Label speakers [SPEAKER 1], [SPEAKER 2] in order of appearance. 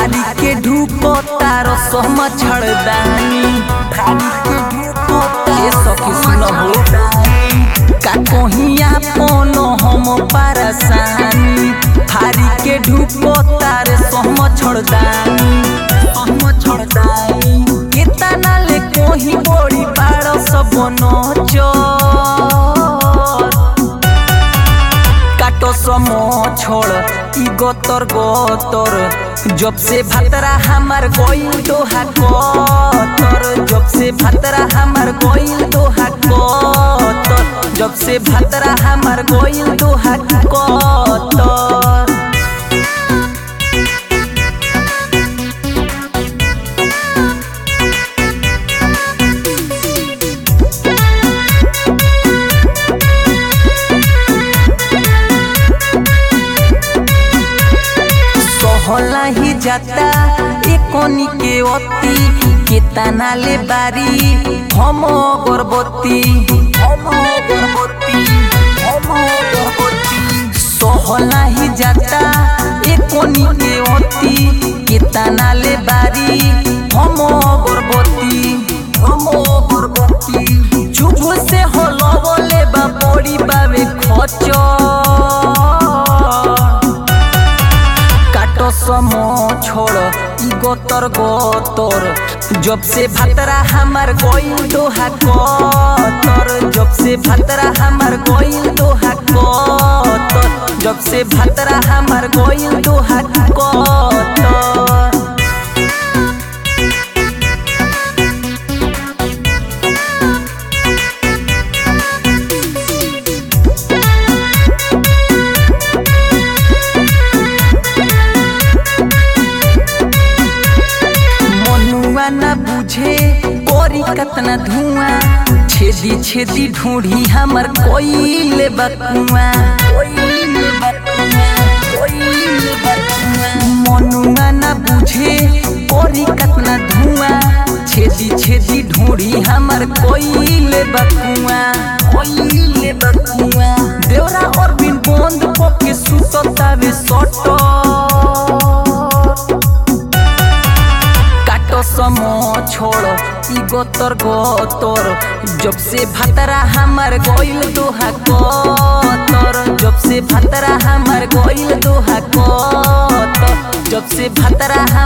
[SPEAKER 1] फारी के ढूको तारो सोम छड़दानी फारी के ढूको तारो सखी सुन हो का कोहिया पोनो हम परसानी फारी के ढूको तारे सोम छड़दानी सोम छड़दानी कितना ले कोही बोड़ी पाड़ो सब नोचर काटो समो छोड़ ई गोतर गोतर जब से भतरा हमार गोइल दोहा कोतर जब से भतरा हमार गोइल दोहा कोतर जब से भतरा हमार गोइल दोहा कोतर सहला ही जाता ए कोनी के अति केतना ले बारी हम गर्भवती हम गर्भवती हम गर्भवती सहला ही जाता ए कोनी के अति केतना ले बारी हम गर्भवती हम गर्भवती चुभ से हलवले बा पड़ी बावे खचर काटो समो छोड़ ई गोतर गोतर जब से भतरा हमार गोइल दोहा कोतर जब से भतरा हमार गोइल दोहा कोतर जब से भतरा हमार गोइल दोहा कोतर मनुआ न बुझे कोरी कतना धुआं छेदी छेदी ढूंढी हमर कोइले बकुआ मनुआ न बुझे कोरी कतना धुआं छेदी छेदी ढूंढी हमर कोइले बकुआ कोइले बकुआ देवरा और बिन बंद पके सुततावे सटो काटो समो छोड़ ई गोतर गोतर जब से भतरा हमार गोइल दोहा कोतर जब से भतरा हमार गोइल दोहा कोतर जब से भतरा